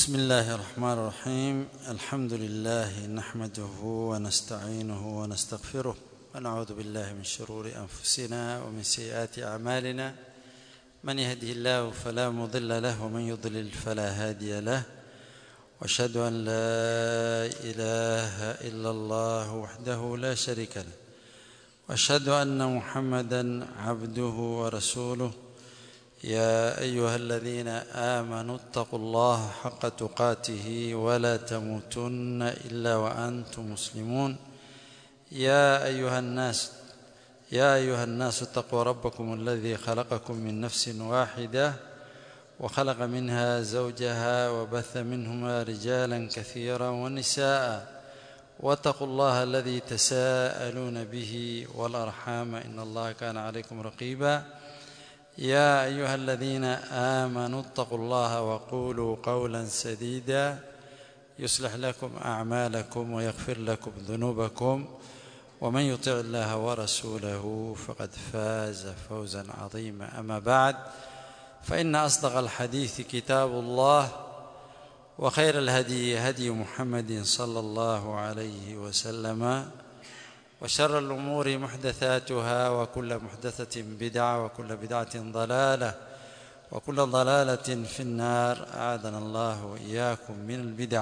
بسم الله الرحمن الرحيم الحمد لله نحمده ونستعينه ونستغفره ونعوذ بالله من شرور انفسنا ومن سيئات اعمالنا من يهده الله فلا مضل له ومن يضلل فلا هادي له واشهد ان لا اله الا الله وحده لا شريك له واشهد ان محمدا عبده ورسوله يا ايها الذين امنوا اتقوا الله حق تقاته ولا تموتن الا وانتم مسلمون يا ايها الناس يا ايها الناس اتقوا ربكم الذي خلقكم من نفس واحده وخلق منها زوجها وبث منهما رجالا كثيرا ونساء واتقوا الله الذي تساءلون به والارحام ان الله كان عليكم رقيبا يا ايها الذين امنوا اتقوا الله وقولوا قولا سديدا يصلح لكم اعمالكم ويغفر لكم ذنوبكم ومن يطع الله ورسوله فقد فاز فوزا عظيما اما بعد فان اصدق الحديث كتاب الله وخير الهدي هدي محمد صلى الله عليه وسلم وشر الأمور محدثاتها وكل محدثة بدعة وكل بدعة ضلالة وكل ضلالة في النار أعاذنا الله وإياكم من البدع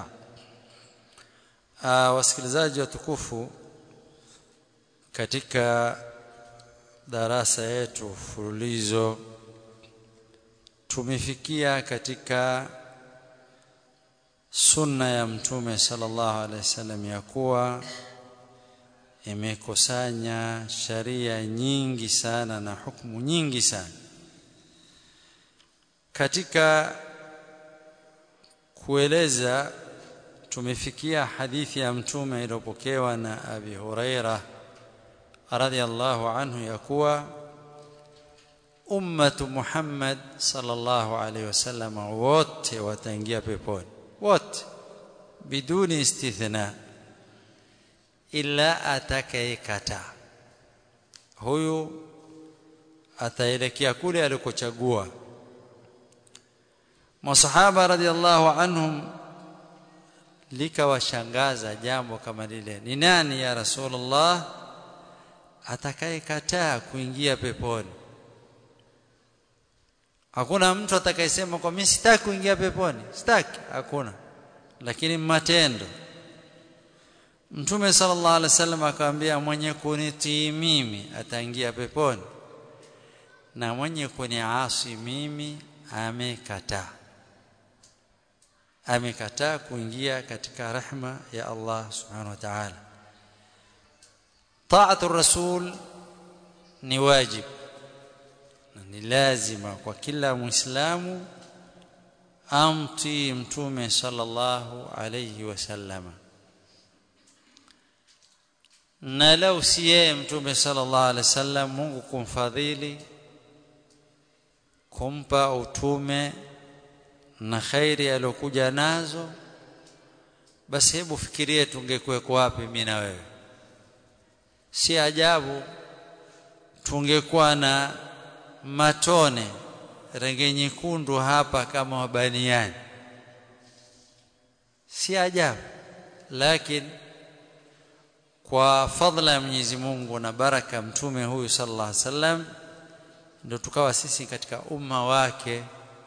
wasikilizaji watukufu katika darasa yetu fululizo tumefikia katika sunna ya mtume sallallahu alaihi wasallam ya kuwa imekusanya sharia nyingi sana na hukumu nyingi sana katika kueleza tumefikia hadithi ya mtume iliyopokewa na Abi Huraira radhiallahu anhu ya kuwa ummatu Muhammad sallallahu alaihi wasallam wote wataingia peponi wote biduni istithna ila atakayekataa huyu ataelekea kule alikochagua masahaba radhiallahu anhum likawashangaza jambo kama lile ni nani ya rasulullah atakayekataa kuingia peponi hakuna mtu atakayesema kwa mimi sitaki kuingia peponi sitaki hakuna lakini matendo Mtume sallallahu alaihi wasallam akamwambia mwenye kunitii mimi ataingia peponi na mwenye kuniasi mimi amekataa amekataa kuingia katika rehma ya Allah subhanahu wa ta'ala Ta'atu rasul ni wajib na ni lazima kwa kila muislamu amtii mtume sallallahu alayhi wasallama na lau si yeye mtume sallallahu alaihi wasallam Mungu kumfadhili kumpa utume na khairi aliyokuja nazo basi hebu fikirie tungekuwa wapi mimi na wewe si ajabu tungekuwa na matone rangi nyekundu hapa kama wabaniani si ajabu lakini kwa fadhila ya Mwenyezi Mungu na baraka mtume huyu sallallahu alaihi wasallam ndio tukawa sisi katika umma wake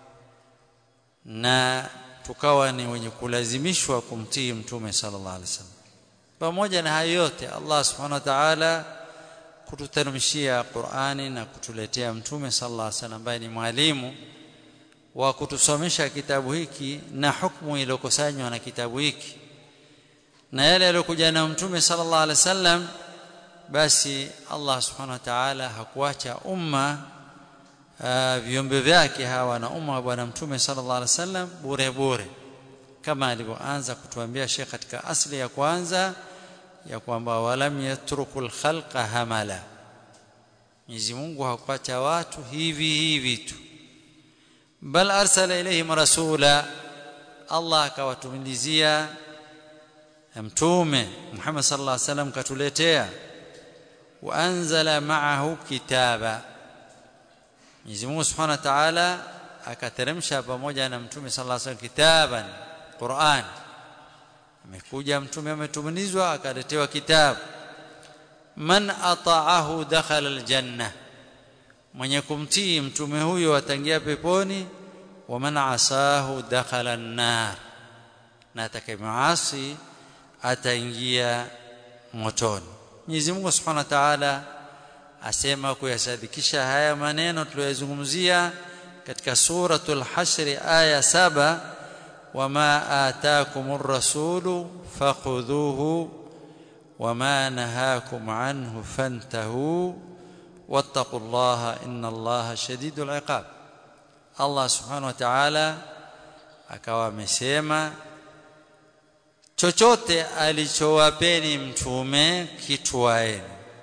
na tukawa ni wenye kulazimishwa kumtii mtume sallallahu alaihi wasallam pamoja na hayo yote Allah subhanahu wa ta'ala kututeremshia Qur'ani na kutuletea mtume sallallahu alaihi wasallam ambaye ni mwalimu wa kutusomesha kitabu hiki na hukumu iliyokusanywa na kitabu hiki na yale yaliyokuja na mtume sallallahu alaihi wasallam basi Allah subhanahu wa ta'ala hakuacha umma viumbe vyake hawa na umma wa bwana mtume sallallahu alaihi wasallam bure bure kama alivyoanza kutuambia Sheikh katika asli ya kwanza ya kwamba walam yatrukul khalqa hamala Mwenyezi Mungu hakuacha watu hivi hivi tu bal arsala ilayhim rasula Allah akawatumilizia mtume Muhammad sallallahu alaihi wasallam katuletea wa anzala ma'ahu kitaba Mwenyezi Mungu Subhanahu wa Ta'ala akateremsha pamoja na mtume sallallahu alaihi wasallam kitaban Qur'an amekuja mtume ametumilizwa akaletewa kitabu man ata'ahu dakhala aljanna mwenye kumtii mtume huyo atangia peponi wa man asahu dakhala an-nar na atakayemaasi ataingia motoni Mwenyezi Mungu Subhanahu wa Ta'ala asema kuyasadikisha haya maneno tuliyozungumzia katika suratul hashr aya saba wama ataakumur rasulu fakhudhuhu wama nahakum anhu fantahu wattaqullaha innallaha shadidul iqab Allah subhanahu wa ta'ala akawa amesema chochote alichowapeni mtume kitwaeni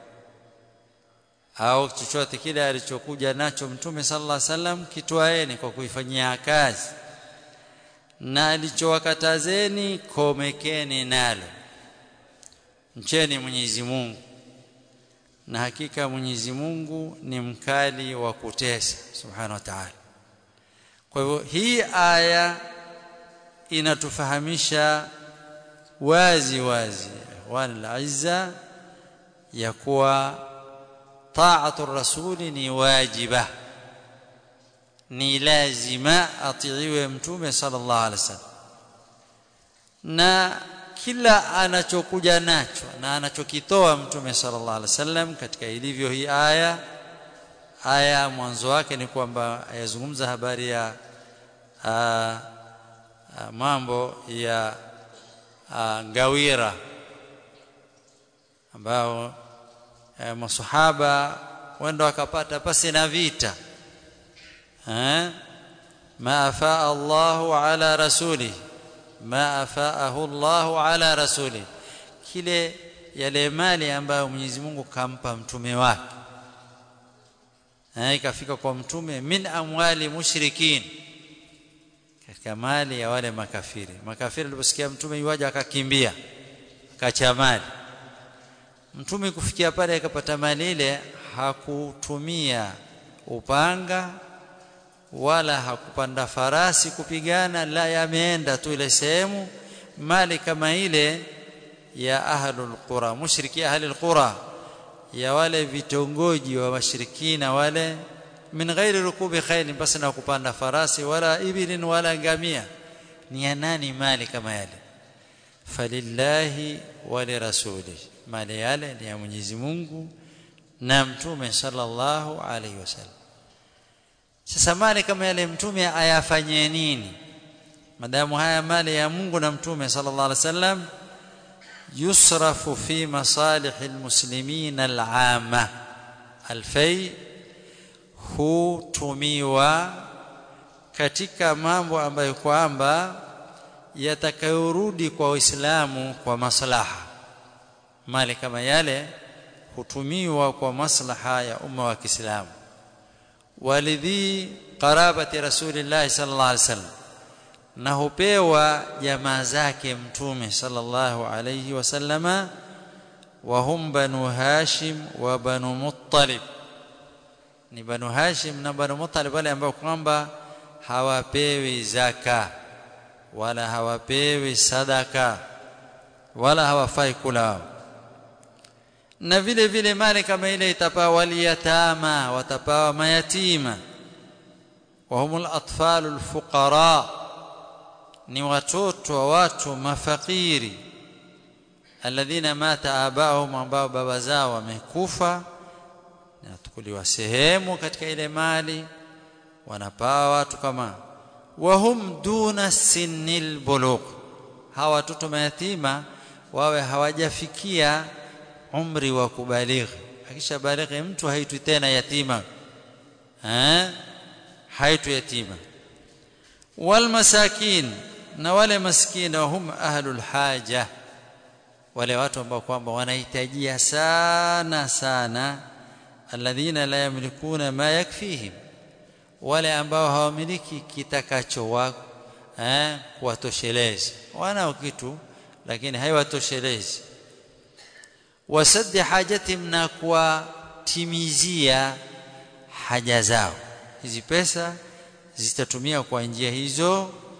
au chochote kile alichokuja nacho mtume sallallahu alaihi wasallam kitwaeni kwa kuifanyia kazi na alichowakatazeni komekeni nalo mcheni Mwenyezi Mungu na hakika Mwenyezi Mungu ni mkali wa kutesa subhanahu wa ta'ala kwa hivyo hii aya inatufahamisha wazi wazi wal izza ya kuwa taatu rasuli ni wajiba ni lazima atiiwe mtume sallallahu alaihi wasallam na kila anachokuja nacho na anachokitoa mtume sallallahu alaihi wasallam katika ilivyo hii aya aya mwanzo wake ni kwamba yazungumza habari ya a, a, mambo ya a, ngawira ambao e, masahaba wenda wakapata pasi na vita eh ma afaa Allahu ala rasuli ma afaahu Allahu ala rasuli kile yale mali ambayo Mwenyezi Mungu kampa mtume wake eh ikafika kwa mtume min amwali mushrikin katika mali ya wale makafiri makafiri aliposikia mtume yuaje akakimbia akacha mali mtume kufikia pale akapata mali ile hakutumia upanga wala hakupanda farasi kupigana la yameenda tu ile sehemu mali kama ile ya ahlul qura mushriki ahlul qura ya wale vitongoji wa washirikina wale min ghairi rukubi khayl basi na kupanda farasi wala ibilin wala ngamia ni ya nani mali kama yale falillahi wa lirasuli mali yale ni ya Mwenyezi Mungu na mtume sallallahu alaihi wasallam sasa mali kama yale mtume ayafanyie nini madamu haya mali ya Mungu na mtume sallallahu alaihi wasallam yusrafu fi masalih almuslimin al'ama alfai hutumiwa katika mambo ambayo kwamba yatakayorudi kwa Uislamu kwa maslaha mali kama yale hutumiwa kwa maslaha ya umma wa Kiislamu walidhi qarabati rasulillah sallallahu alaihi wasallam na hupewa jamaa zake mtume sallallahu alayhi wasallama wa hum banu hashim wa banu muttalib ni banu hashim na banu muttalib wale ambao kwamba hawapewi zaka wala hawapewi sadaka wala hawafai kula na vile vile mali kama ile itapawa waliyatama watapawa mayatima wa humul atfalul fuqara ni watoto wa watu mafakiri alladhina mata abaahum ambao baba zao wamekufa natukuliwa sehemu katika ile mali wanapawa watu kama wahum duna sinil bulugh hawa watoto mayatima wawe hawajafikia umri wa kubalighi akisha balighi mtu haitwi tena yatima eh haitwi yatima wal masakin na wale maskini wahum ahlul haja wale watu ambao kwamba wanahitajia sana sana alladhina la yamlikuna ma yakfihim wale ambao hawamiliki kitakacho wako eh kuwatosheleza wanao kitu lakini haiwatoshelezi wasaddi hajatihim na kuwatimizia haja zao hizi pesa zitatumia kwa njia hizo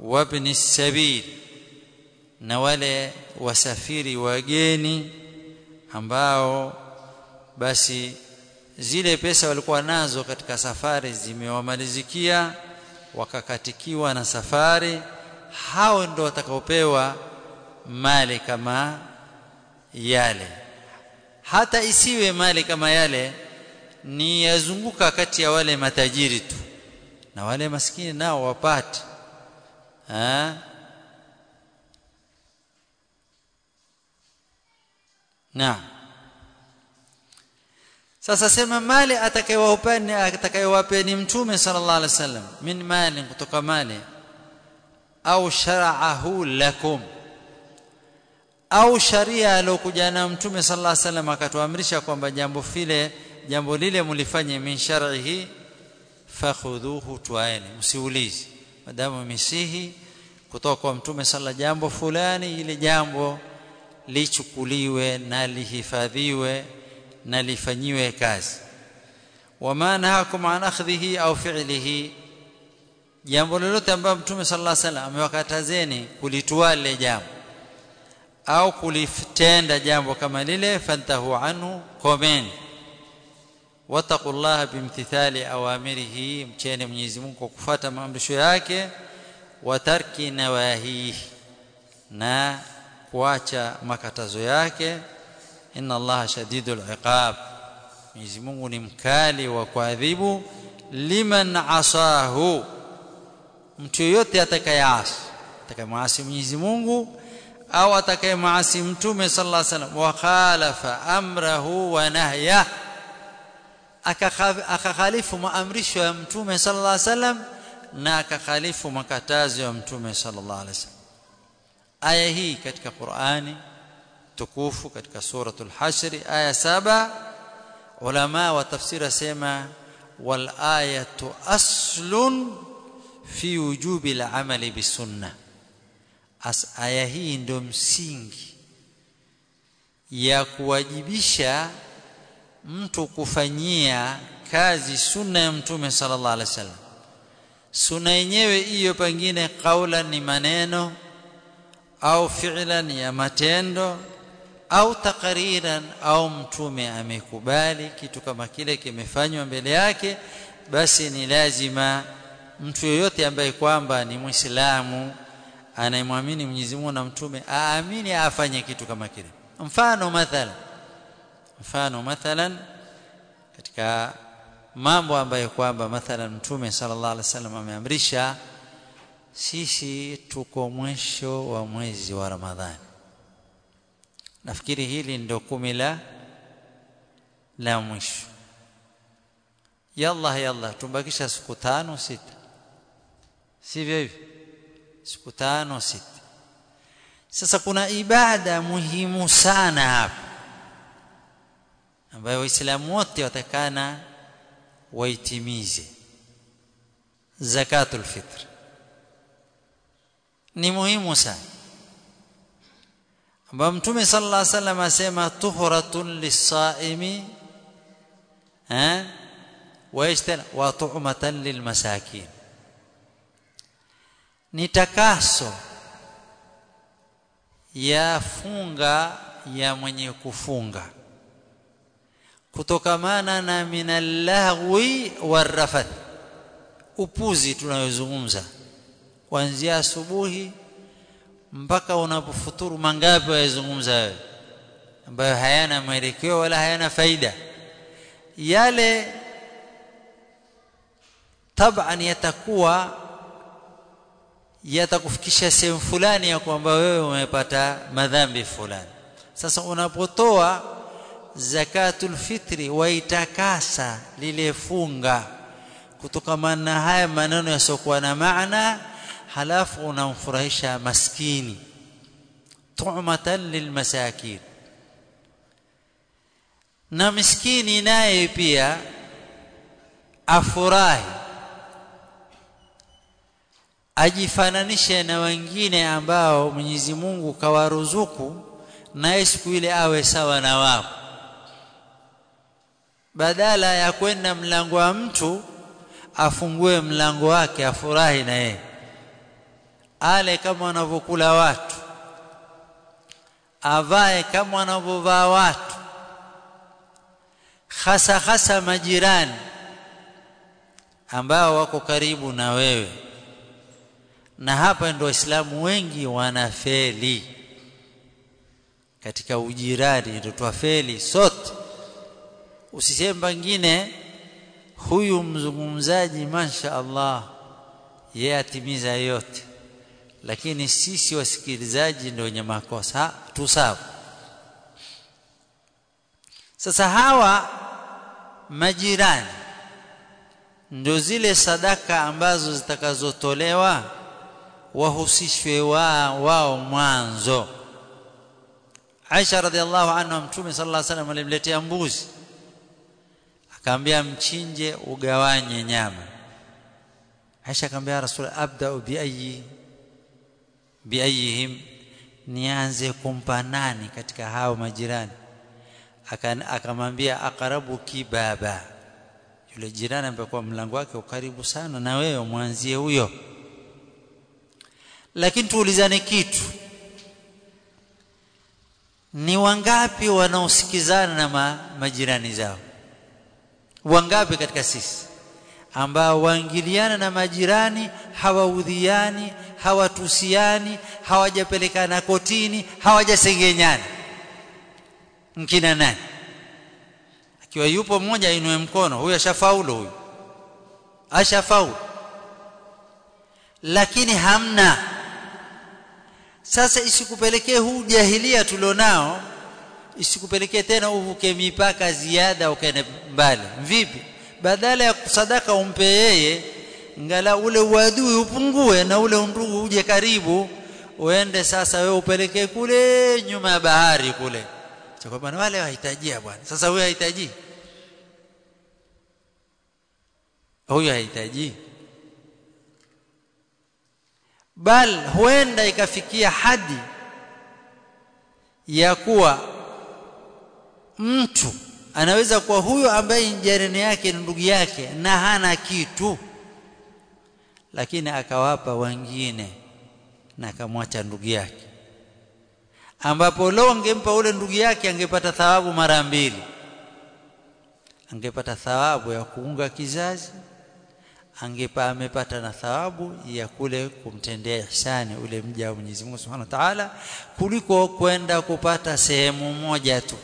wabni sabil na wale wasafiri wageni ambao basi zile pesa walikuwa nazo katika safari zimewamalizikia wakakatikiwa na safari hao ndio watakaopewa mali kama yale hata isiwe mali kama yale ni yazunguka kati ya wale matajiri tu na wale maskini nao wapate ha? Naam. Sasa sema mali atakayewapeni atakayewapeni mtume sallallahu alaihi wasallam min mali kutoka mali au shara'ahu lakum au sharia alokuja na mtume sallallahu alaihi wasallam akatuamrisha kwamba jambo file jambo lile mlifanye min shar'ihi fakhudhuhu twaeni msiulize madamu misihi kutoka kwa mtume sallallahu jambo fulani ile jambo lichukuliwe na lihifadhiwe na lifanyiwe kazi wama nahakum an akhdhihi au fi'lihi jambo lolote ambalo mtume sallallahu alaihi wasallam amewakatazeni kulitwaa lile jambo au kulitenda jambo kama lile fantahu anhu komeni wattaqullaha bimtithali awamirihi mcheni Mwenyezi Mungu kwa kufuata maamrisho yake wa tarki nawahihi na kuacha makatazo yake inna allaha shadidul iqab Mwenyezi Mungu ni mkali wa kuadhibu liman asahu mtu yote atakayeasi atakayemaasi Mwenyezi Mungu au atakayemaasi mtume sallallahu alaihi wasallam wa khalafa amrahu wa nahya akakhalifu maamrisho ya mtume sallallahu alaihi wasallam na akakhalifu makatazo ya mtume sallallahu alaihi wasallam aya hii katika Qur'ani tukufu katika suratul hashr aya saba ulama wa tafsiri sema wal ayatu aslun fi wujubi al-amali bisunna as aya hii ndio msingi ya kuwajibisha mtu kufanyia kazi sunna ya mtume sallallahu alaihi wasallam sunna yenyewe hiyo pengine kaula ni maneno au fi'lan ya matendo au takriran au mtume amekubali kitu kama kile kimefanywa mbele yake basi ni lazima mtu yoyote ambaye kwamba ni muislamu anayemwamini Mwenyezi Mungu na mtume aamini afanye kitu kama kile mfano mathalan mfano mathalan katika mambo ambayo kwamba mathalan mtume sallallahu alaihi wasallam ameamrisha sisi tuko mwisho wa mwezi wa Ramadhani nafikiri hili ndio kumi la la mwisho yalla yalla tumbakisha siku tano sita sivyo hivyo siku tano sita sasa kuna ibada muhimu sana hapa ambayo waislamu wote watakana waitimize zakatul fitr ni muhimu sana ambayo mtume sallallahu alaihi wasallam asema tuhratun lis-saimi eh wa ishtana wa tu'matan lilmasakin ni takaso ya funga ya mwenye kufunga kutokamana na minallahwi warafath upuzi tunayozungumza kuanzia asubuhi mpaka unapofuturu mangapi wayazungumza wewe ambayo hayana mwelekeo wala hayana faida yale taban yatakuwa yatakufikisha sehemu fulani ya kwamba wewe umepata madhambi fulani sasa unapotoa zakatul fitri waitakasa lile funga kutokamana na haya maneno yasiokuwa na maana halafu unamfurahisha maskini tu'matan lilmasakin na miskini naye pia afurahi ajifananishe na wengine ambao Mwenyezi Mungu kawaruzuku naye siku ile awe sawa na wao badala ya kwenda mlango wa mtu afungue mlango wake afurahi na yeye ale kama wanavyokula watu avae kama wanavyovaa watu hasa hasa majirani ambao wako karibu na wewe na hapa ndio waislamu wengi wanafeli katika ujirani ndio twafeli sote usiseme pengine huyu mzungumzaji masha Allah yeye atimiza yote lakini sisi wasikilizaji ndio wenye makosa tu sawa sasa hawa majirani ndio zile sadaka ambazo zitakazotolewa wahusishwe wao, wao mwanzo Aisha radhiallahu anha mtume sallallahu alaihi wasallam alimletea mbuzi akamwambia mchinje ugawanye nyama Aisha akamwambia Rasul abda bi ayi bi ayihim nianze kumpa nani katika hao majirani akamwambia aqrabu kibaba yule jirani ambaye kwa mlango wake ukaribu sana na wewe mwanzie huyo lakini tuulizane kitu ni wangapi wanaosikizana na ma, majirani zao wangapi katika sisi ambao waingiliana na majirani hawaudhiani hawatusiani hawajapelekana kotini hawajasengenyana mkina nani akiwa yupo mmoja ainue mkono huyu ashafaulu huyu ashafaulu lakini hamna sasa isikupelekee huu jahilia tulionao isikupelekee tena uvuke mipaka ziada ukaende mbali vipi badala ya sadaka umpe yeye ngala ule uadui upungue na ule undugu uje karibu uende sasa wewe upelekee kule nyuma ya bahari kule kwa bwana wale wahitajia bwana sasa huyu hahitaji huyu hahitaji bal huenda ikafikia hadi ya kuwa mtu anaweza kuwa huyo ambaye jirani yake ni ndugu yake na hana kitu lakini akawapa wengine na akamwacha ndugu yake ambapo leo angempa ule ndugu yake angepata thawabu mara mbili angepata thawabu ya kuunga kizazi angepa amepata na thawabu ya kule kumtendea ihsani ule mja wa Mwenyezi Mungu Subhanahu wa Ta'ala kuliko kwenda kupata sehemu moja tu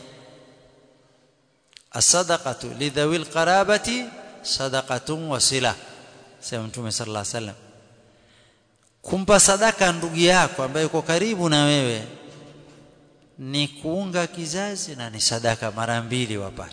as-sadaqatu lidhawil qarabati sadaqatun wasila sema Mtume sallallahu alaihi wasallam kumpa sadaka ndugu yako ambaye yuko karibu na wewe ni kuunga kizazi na ni sadaka mara mbili wapata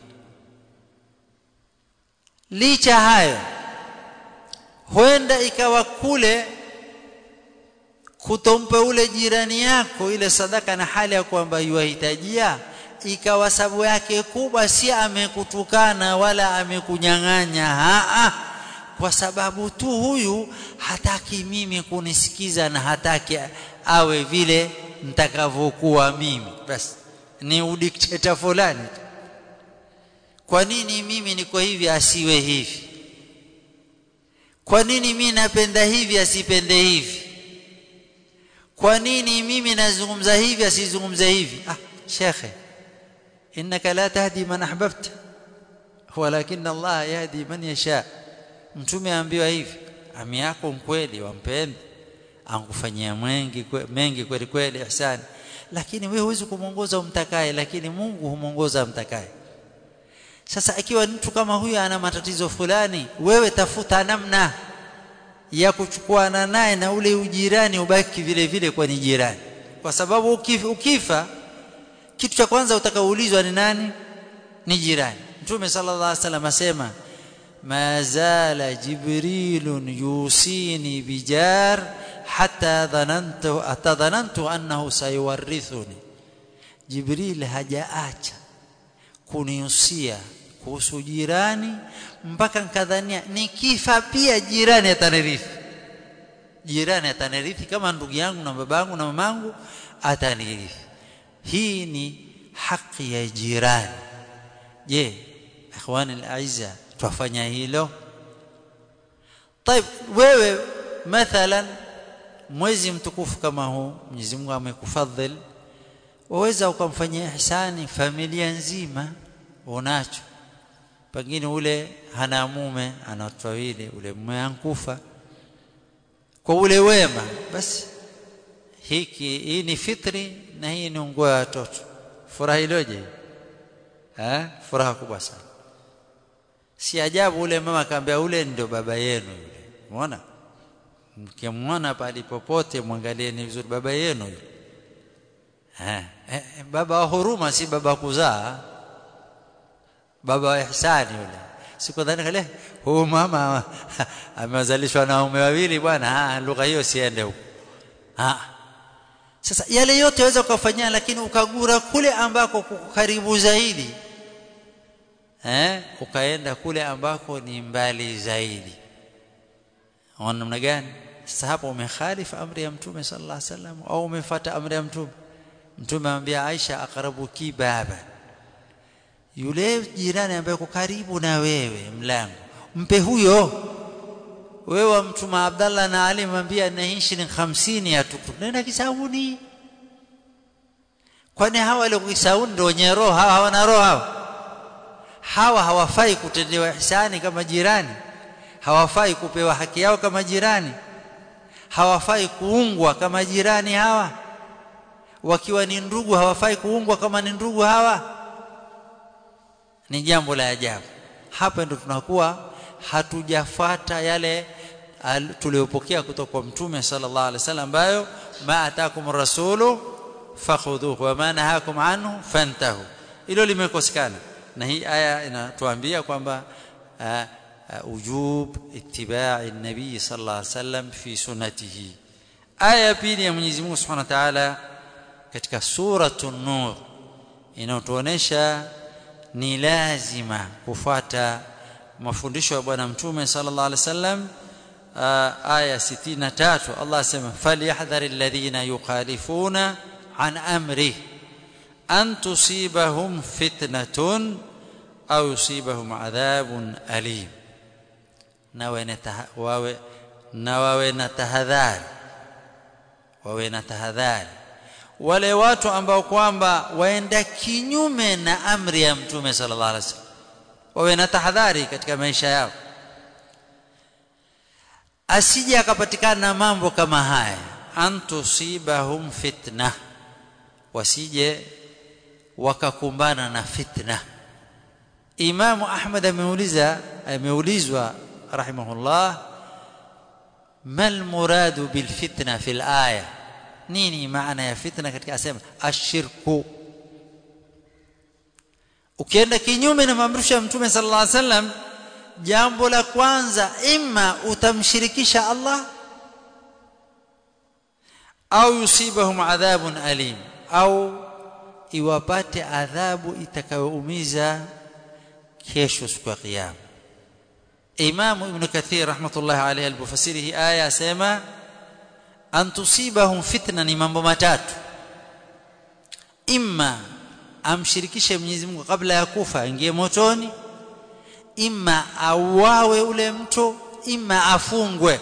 licha hayo huenda ikawa kule kutompa ule jirani yako ile sadaka na hali ya kwamba yuahitajia ikawa sababu yake kubwa si amekutukana wala amekunyang'anya haa kwa sababu tu huyu hataki mimi kunisikiza na hataki awe vile nitakavyokuwa mimi basi ni udikteta fulani kwa nini mimi niko hivi asiwe hivi kwa nini mimi napenda hivi asipende hivi kwa nini mimi nazungumza hivi asizungumze hivi ah shekhe innaka la tahdi man ahbabta walakin Allah yahdi man yasha mtume aambiwa hivi ami yako mkweli wampende angufanyia mengi mengi kweli kweli ihsani lakini wewe huwezi kumuongoza umtakaye lakini Mungu humuongoza mtakaye sasa ikiwa mtu kama huyu ana matatizo fulani wewe tafuta namna ya kuchukuana naye na ule ujirani ubaki vile vile kwa ni jirani kwa sababu ukifa, ukifa kitu cha kwanza utakaoulizwa ni nani ni jirani mtume sallallahu alaihi wasallam asema ma zala jibrilun yusini bijar hatta dhanantu atadhanantu annahu sayuwarithuni jibril hajaacha kunihusia kuhusu jirani mpaka nikadhania nikifa pia jirani atanirithi jirani atanirithi kama ndugu yangu na babangu na mamangu atanirithi hii ni haki ya jirani je ikhwani alaiza twafanya hilo طيب wewe mathalan mwezi mtukufu kama huu Mwenyezi Mungu amekufadhil waweza ukamfanyia ihsani familia nzima unacho pengine ule hana mume ana watoto wawili ule mume ankufa kwa ule wema basi hiki hii ni fitri na hii ni nguo ya watoto furaha iloje eh furaha kubwa sana si ajabu ule mama akamwambia ule ndio baba yenu yule umeona mkimwona pale popote mwangalieni vizuri baba yenu yule eh, eh, baba wa huruma si baba kuzaa baba wa ihsani yule sikudhani kale huyu mama amezalishwa na waume wawili bwana lugha hiyo siende huko sasa yale yote waweza ukafanyia lakini ukagura kule ambako kuko karibu zaidi eh ukaenda kule ambako ni mbali zaidi ona namna gani sasa hapo umekhalifu amri ya mtume sallallahu alaihi wasallam au umefuata amri ya mtume mtume amwambia Aisha aqrabuki baba yule jirani ambaye uko karibu na wewe mlango mpe huyo wewe mtume Abdallah na Ali mwambia na hii shilingi 50 ya tuktuk nenda kisauni kwani hawa wale kisauni ndio wenye roho hawa hawana roho hawa hawa hawafai kutendewa ihsani kama jirani hawafai kupewa haki yao kama jirani hawafai kuungwa kama jirani hawa wakiwa ni ndugu hawafai kuungwa kama ni ndugu hawa ni jambo la ajabu hapa ndo tunakuwa hatujafuata yale tuliyopokea kutoka kwa mtume sallallahu alaihi wasallam ambayo ma atakum rasulu fakhudhuhu wa ma nahakum anhu fantahu hilo limekosekana na hii aya inatuambia kwamba ujub ittiba'i nabii sallallahu alaihi wasallam fi sunnatihi aya pili ya Mwenyezi Mungu Subhanahu wa Ta'ala katika suratu nur inayotuonesha ni lazima kufuata mafundisho ya bwana mtume sallallahu alaihi wasallam aya 63 Allah asema falyahdhari alladhina yukhalifuna an amri an tusibahum fitnatun au yusibahum adhabun alim nawe wawe na wawe na tahadhari wawe na tahadhari wale watu ambao kwamba waenda kinyume na amri ya mtume sallallahu alaihi wasallam wawe na tahadhari katika maisha yao asije akapatikana na mambo kama haya antusibahum fitna wasije wakakumbana na fitna Imamu Ahmad ameuliza ameulizwa rahimahullah mal muradu bil fitna fil aya nini maana ya fitna katika asema ashirku ukienda kinyume na maamrisho ya mtume sallallahu alaihi wasallam jambo la kwanza imma utamshirikisha Allah au yusibahum adhabun alim au iwapate adhabu itakayoumiza kesho siku ya kiyama Imam Ibn Kathir rahmatullahi alayhi alipofasiri hii aya asema an tusibahum fitna ni mambo matatu imma amshirikishe Mwenyezi Mungu kabla ya kufa aingie motoni imma auawe ule mtu imma afungwe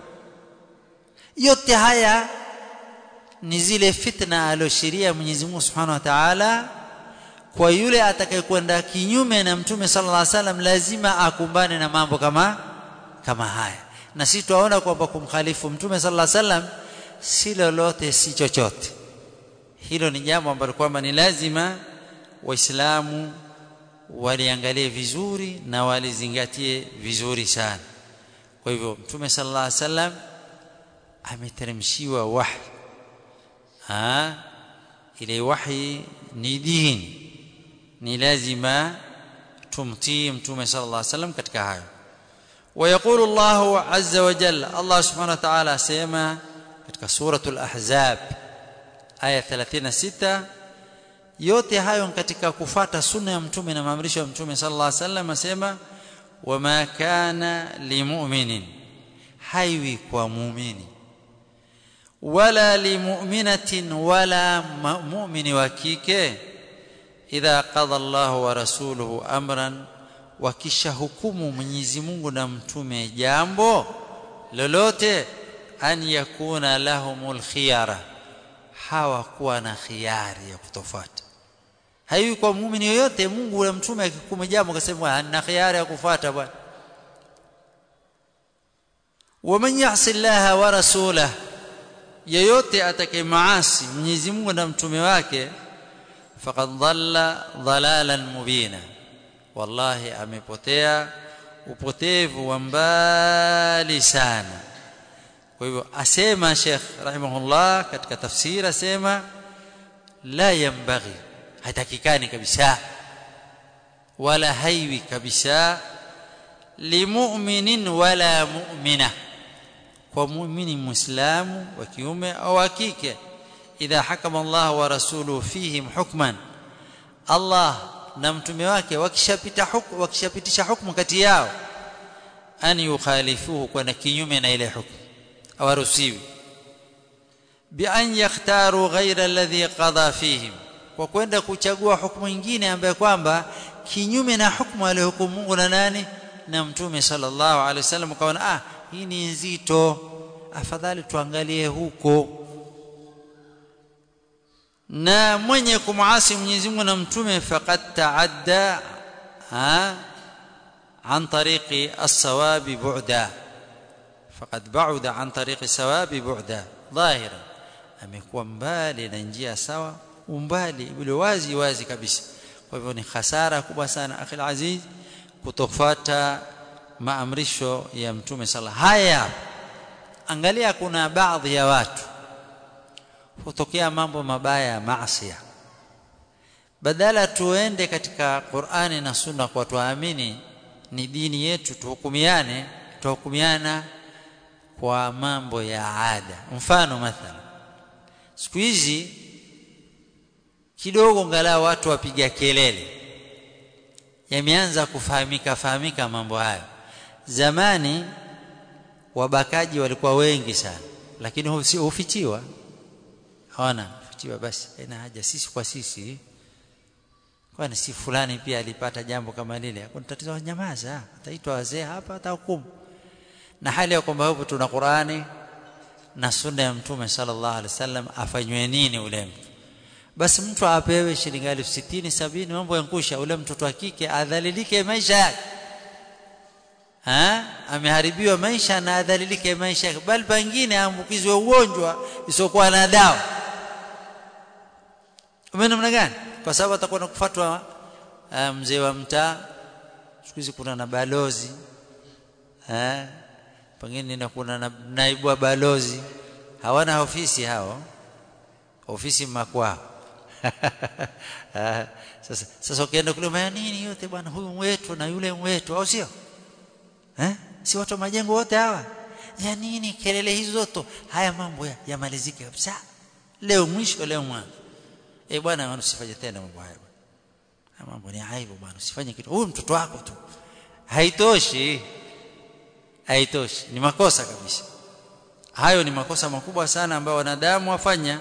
yote haya ni zile fitna aloshiria Mwenyezi Mungu Subhanahu wa Ta'ala kwa yule atakayekwenda kinyume na Mtume sallallahu alaihi wasallam lazima akumbane na mambo kama kama haya na sisi tuaona kwamba kumkhalifu Mtume sallallahu alaihi wasallam si lolote si chochote hilo ni jambo ambalo kwamba ni lazima waislamu waliangalie vizuri na walizingatie vizuri sana kwa hivyo Mtume sallallahu alaihi wasallam ameteremshiwa wahi ha ile wahi ni dini ni lazima tumtii mtume sallallahu alaihi wasallam katika hayo ويقول الله عز وجل الله سبحانه وتعالى سيما katika suratul ahzab aya 36 yote hayo katika kufata sunna ya mtume na maamrisho ya mtume sallallahu alaihi wasallam asema wama kana limu'minin haiwi kwa muumini wala limu'minatin wala mu'mini wa kike idha qada Allahu wa rasuluhu amran wakisha hukumu Mwenyezi Mungu na mtume jambo lolote an yakuna lahumul khiyara hawakuwa na khiari ya kutofuata haiwi kwa muumini yoyote Mungu na mtume akikume jambo akasema ana khiari ya kufuata bwana waman yasi llaha wa rasulah yeyote atakayemaasi Mwenyezi Mungu na mtume wake faqad dhalla dhalalan mubina wallahi amepotea upotevu wa mbali sana kwa hivyo asema Sheikh rahimahullah katika tafsiri asema la yambaghi hatakikani kabisa wala haiwi kabisa limu'minin wala mu'mina kwa muumini muislamu wa kiume au wa kike idha hakama Allah wa rasuluhu fihim hukman Allah na mtume wake wakishapita hukumu wakishapitisha hukumu kati yao an yukhalifuhu kwenda kinyume na ile hukumu hawaruhusiwi bi an yakhtaru ghayra alladhi qada fihim kwa kwenda kuchagua hukumu nyingine ambayo kwamba kinyume na hukumu aliyohukumu Mungu na nani na mtume sallallahu alaihi wasallam kaona ah hii ni nzito afadhali tuangalie huko na mwenye kumuasi Mwenyezi Mungu na mtume faqad taadda ha عن طريق الصواب بعدا فقد بعد عن طريق الصواب بعدا ظاهرا amekuwa mbali na njia sawa umbali ule wazi wazi kabisa kwa hivyo ni hasara kubwa sana akhil aziz kutofuata maamrisho ya mtume sala haya angalia kuna baadhi ya watu hutokea mambo mabaya ya maasi badala tuende katika Qur'ani na Sunna kwa tuamini ni dini yetu tuhukumiane tuhukumiana kwa mambo ya ada mfano mathalan siku hizi kidogo ngalau watu wapiga kelele yameanza kufahamika fahamika mambo hayo zamani wabakaji walikuwa wengi sana lakini hufichiwa hawana hufichiwa basi haina haja sisi kwa sisi kwani si fulani pia alipata jambo kama lile hakuna tatizo nyamaza ataitwa wazee hapa atahukumu na hali ya kwamba hapo tuna Qur'ani na sunna ya mtume sallallahu alaihi wasallam afanywe nini ule mtu basi mtu apewe shilingi elfu sitini sabini mambo yankusha ule mtoto wa kike adhalilike maisha yake ha ameharibiwa maisha na adhalilike maisha yake bali pengine aambukizwe ugonjwa isiokuwa na dawa umeona namna gani kwa sababu atakuwa nakufuatwa uh, mzee wa mtaa siku hizi kuna na balozi eh pengine na kuna na naibu wa balozi hawana ofisi hao ofisi makwao sasa sasa ukienda kule maya nini yote bwana huyu wetu na yule wetu au sio eh si watu majengo wote hawa ya nini kelele hizo zote haya mambo yamalizike kabisa leo mwisho leo mwanzo eh bwana usifanye tena mambo haya bwana mambo ni aibu bwana usifanye kitu huyu mtoto wako tu haitoshi haitoshi ni makosa kabisa hayo ni makosa makubwa sana ambayo wanadamu wafanya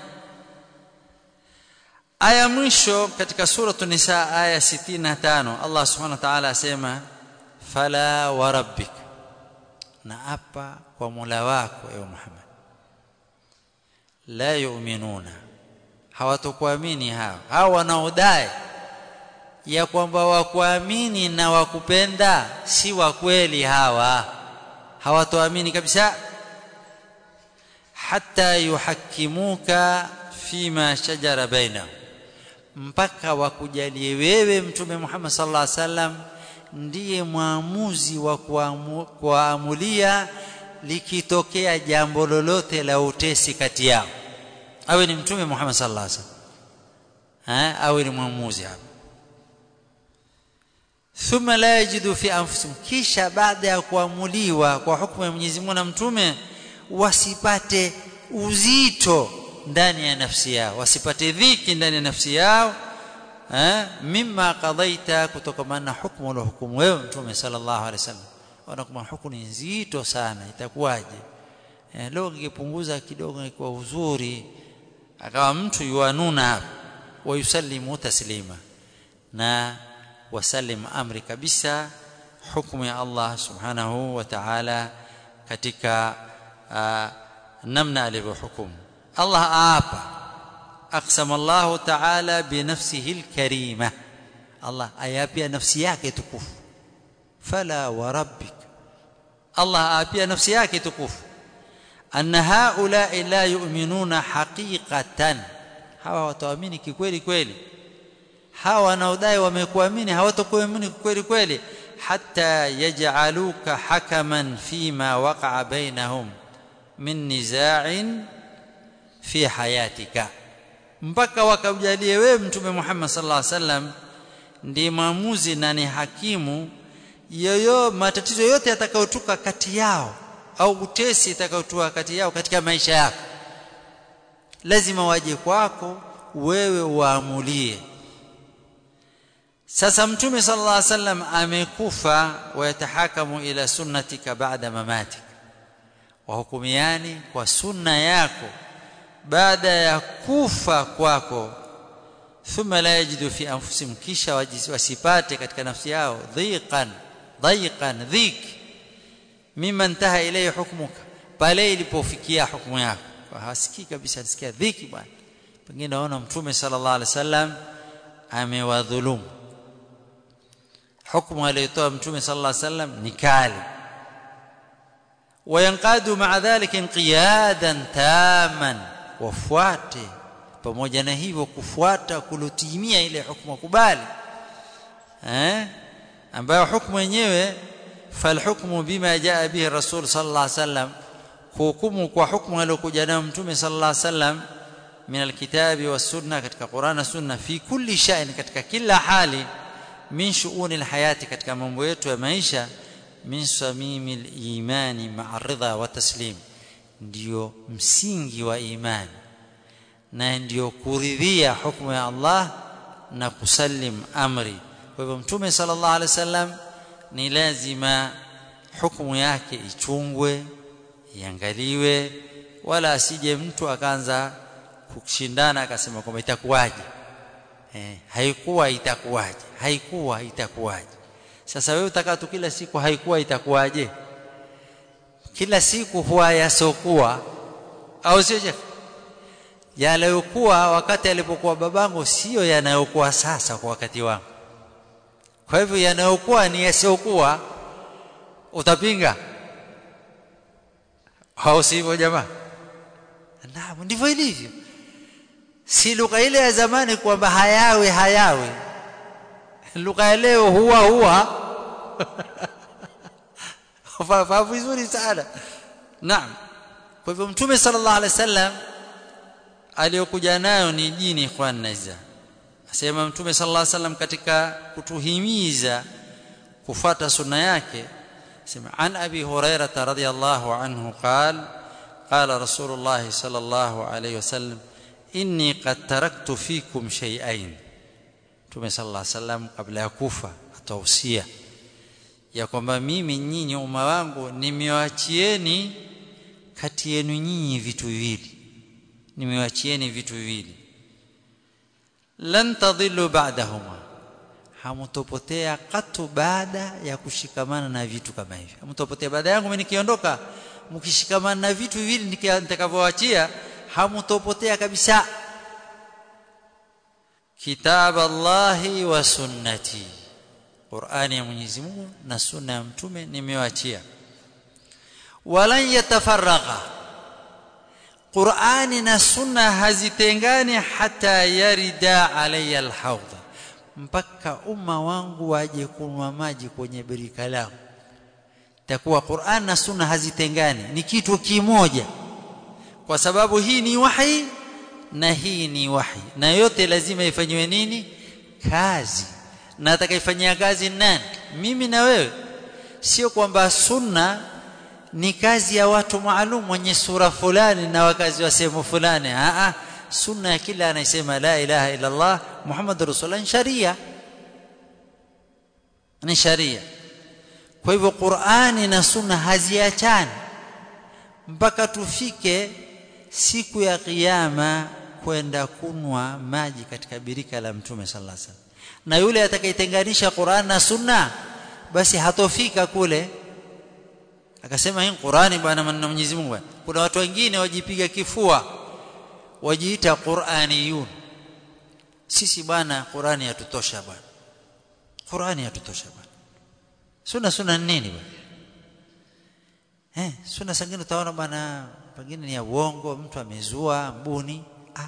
aya mwisho katika suratu nisa aya 65 Allah subhanahu wa ta'ala asema fala wa rabbik na apa kwa Mola wako ewe Muhammad la yu'minuna hawatokuamini hao hao wanaodai ya kwamba wakuamini na wakupenda si wa kweli hawa hawatoamini kabisa hatta yuhakimuka fima shajara bainahum mpaka wakujalie wewe mtume Muhammad sallallahu alaihi wasallam ndiye mwamuzi wa kuamulia likitokea jambo lolote la utesi kati yao awe ni mtume Muhammad sallallahu alaihi wasallam eh awe ni mwamuzi hapo thumma la yajidu fi anfusihim kisha baada ya kuamuliwa kwa hukumu ya Mwenyezi Mungu na mtume wasipate uzito ndani ya nafsi yao wasipate dhiki ndani ya nafsi yao eh mimma qadaita kutokana na hukumu la hukumu wewe mtume sallallahu alaihi wasallam wanakuwa hukumu nzito sana itakuwaje eh, leo ingepunguza kidogo ingekuwa uzuri akawa mtu yuanuna wa yusallimu taslima na wasallim amri kabisa hukumu ya Allah subhanahu wa ta'ala katika uh, namna alivyohukumu Allah aapa aqsama Allah ta'ala bi nafsihi al-karima Allah ayapia nafsi yake tukufu fala wa rabbik Allah aapia nafsi yake tukufu anna haula la yu'minuna haqiqatan hawa wataamini kikweli kweli hawa wanaodai wamekuamini hawatakuamini kweli kweli hatta yaj'aluka hakaman fima waqa'a bainahum min niza'in fi hayatika mpaka wakajalie wewe mtume Muhammad sallallahu alaihi wasallam ndiye maamuzi na ni hakimu yoyo matatizo yote yatakayotuka kati yao au utesi itakayotua kati yao katika maisha yako lazima waje kwako wewe waamulie sasa mtume sallallahu alaihi wasallam amekufa wayatahakamu ila sunnatika baada mamatik wahukumiani kwa sunna yako baada ya kufa kwako thumma la yajidu fi anfusihim kisha wasipate katika nafsi yao dhiqan dhaiqan dhik mimma intaha ilayhi hukmuka pale ilipofikia hukumu yako hasikii kabisa nisikia dhiki bwana pengine naona mtume sallallahu alaihi wasallam amewadhulumu hukumu aliyotoa mtume sallallahu alaihi wasallam ni kali wayanqadu ma'a dhalika inqiyadan taman wafuate pamoja na hivyo kufuata kulotimia ile hukumu kubali eh ambayo hukumu yenyewe falhukmu bima jaa bihi rasul sallallahu alaihi wasallam hukumu kwa hukumu aliyokuja nayo mtume sallallahu alaihi wasallam min alkitabi was-sunna katika Qur'an na sunna fi kulli shay'in katika kila hali min shu'uni alhayati katika mambo yetu ya maisha min samimi al-imani ma'a ridha wa taslim ndio msingi wa imani na ndio kuridhia hukumu ya Allah na kusalim amri kwa hivyo mtume sallallahu alaihi wasallam ni lazima hukumu yake ichungwe iangaliwe wala asije mtu akaanza kushindana akasema kwamba itakuwaje eh, haikuwa itakuwaje haikuwa itakuwaje sasa wewe utakaa tu kila siku haikuwa itakuwaje kila siku huwa yasokuwa au sio je yaliyokuwa wakati alipokuwa babangu sio yanayokuwa sasa kwa wakati wangu kwa hivyo yanayokuwa ni yasiokuwa utapinga au sivyo jamaa naam ndivyo ilivyo si lugha ile ya zamani kwamba hayawi hayawi lugha ya leo huwa huwa fahamu vizuri sana naam kwa hivyo mtume sallallahu alaihi wasallam aliyokuja nayo ni dini ikhwan naiza asema mtume sallallahu alaihi wasallam katika kutuhimiza kufuata sunna yake sema an abi hurairah radhiyallahu anhu qala qala rasulullah sallallahu alaihi wasallam inni qad taraktu fikum shay'ain mtume sallallahu alaihi wasallam kabla ya kufa atausia ya kwamba mimi nyinyi umma wangu nimewachieni kati yenu nyinyi vitu viwili nimewachieni vitu viwili lan tadhillu ba'dahuma hamtopotea katu baada ya kushikamana na vitu kama hivi hamtopotea baada yangu mimi nikiondoka mkishikamana na vitu viwili nitakavyowaachia hamtopotea kabisa kitab Allahi wa sunnati Qur'ani ya Mwenyezi Mungu na sunna ya mtume nimewaachia walan yatafarraqa Qur'ani na sunna hazitengani hata yarida alayya alhawd mpaka umma wangu waje kunywa maji kwenye birika langu takuwa Qur'an na sunna hazitengani ni kitu kimoja kwa sababu hii ni wahi na hii ni wahi na yote lazima ifanywe nini kazi na atakayefanyia kazi nani mimi na wewe sio kwamba sunna ni kazi ya watu maalum wenye sura fulani na wakazi wa sehemu fulani a a sunna ya kila anayesema la ilaha illa Allah Muhammad rasulullah sharia ni sharia kwa hivyo Qur'ani na sunna haziachani mpaka tufike siku ya kiyama kwenda kunwa maji katika birika la mtume sallallahu alaihi wasallam na yule atakayetenganisha Qur'an na sunna basi hatofika kule akasema hii Qur'ani bwana maneno Mwenyezi Mungu bwana kuna watu wengine wajipiga kifua wajiita Qur'aniyun sisi bwana Qur'ani yatutosha bwana Qur'ani yatutosha bwana sunna sunna nini bwana eh sunna sangine utaona bwana pengine ni ya uongo mtu amezua mbuni ah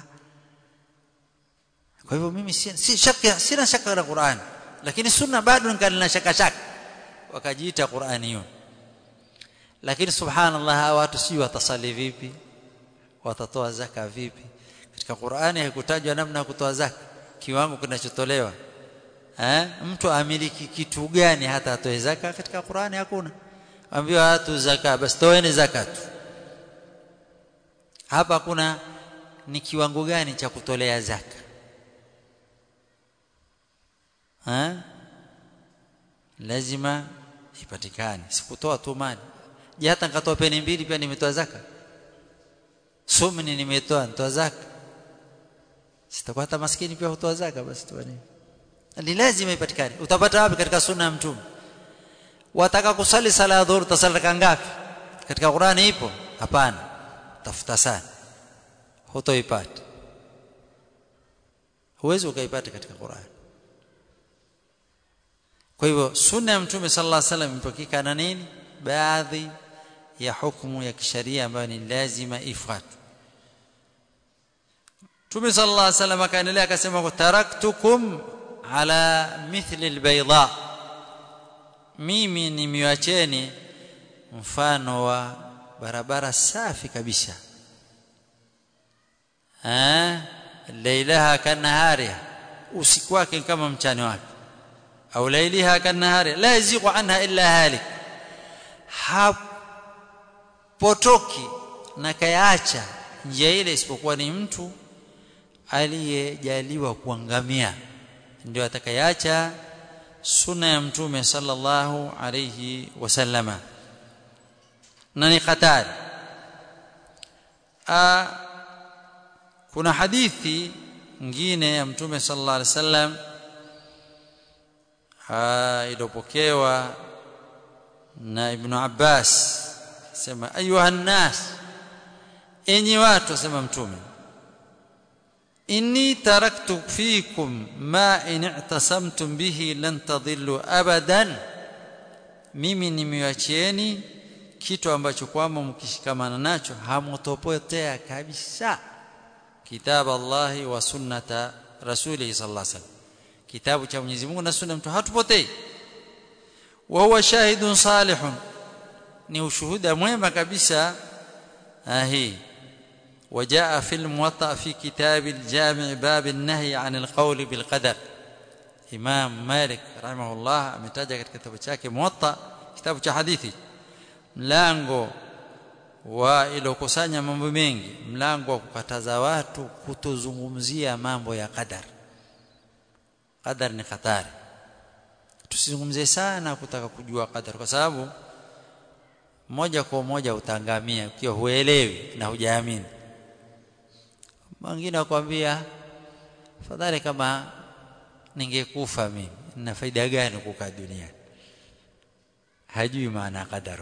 kwa hivyo mimi si, si shaka sina shaka na Qur'an lakini sunna bado ningali na shaka shaka wakajiita Qur'aniyun lakini subhanallah hawa watu si watasali vipi watatoa zaka vipi katika Qur'ani haikutajwa namna ya kutoa zaka kiwango kinachotolewa eh mtu amiliki kitu gani hata atoe zaka katika Qur'ani hakuna ambiwa watu zaka basi toeni zakatu hapa kuna ni kiwango gani cha kutolea zaka ha? lazima ipatikane sikutoa tu mali je hata nikatoa peni mbili pia nimetoa zaka sumni nimetoa nitoa zaka sitakuwa hata maskini pia hutoa zaka basi tu ni lazima ipatikane utapata wapi katika sunna ya mtume wataka kusali sala ya dhuhur tasali raka ngapi katika Qur'ani ipo hapana tafuta sana hutoipata huwezi ukaipata katika Qur'ani kwa hivyo sunna ya mtume sallallahu alaihi wasallam impokika na nini baadhi ya hukumu ya kisheria ambayo ni lazima ifuatwe Mtume sallallahu alaihi wasallam akaendelea akasema taraktukum ala mithli albayda mimi nimiwacheni mfano wa barabara safi kabisa eh lailaha kanahariha usiku wake kama mchana wake au lailiha kanahari la yaziqu anha illa halik hapotoki na kayaacha njia ile isipokuwa ni mtu aliyejaliwa kuangamia ndio atakayeacha sunna ya mtume sallallahu alayhi wasallama na ni hatari kuna hadithi nyingine ya mtume sallallahu alayhi wasallam iliyopokewa na ibn Abbas sema ayuha nas enyi watu sema mtume inni taraktu fikum ma in i'tasamtum bihi lan tadhillu abadan mimi nimewachieni kitu ambacho kwamba mkishikamana nacho hamutopotea kabisa kitab Allah wa sunnata rasulih sallallahu alaihi wasallam kitabu cha Mwenyezi Mungu na sunna mtu hatupotei wa huwa shahidun salihun ni ushuhuda mwema kabisa hii وجاء في الموطأ في كتاب الجامع باب النهي عن القول بالقدر إمام مالك رحمه الله ametaja katika kitabu chake Muwatta kitabu cha hadithi mlango wa ilokusanya mambo mengi mlango wa kukataza watu kutozungumzia mambo ya qadar qadar ni hatari tusizungumzie sana kutaka kujua qadar kwa sababu moja kwa moja utaangamia ukiwa huelewi na hujaamini mwingine akwambia fadhali kama ningekufa mimi nina faida gani kukaa duniani hajui maana ya qadar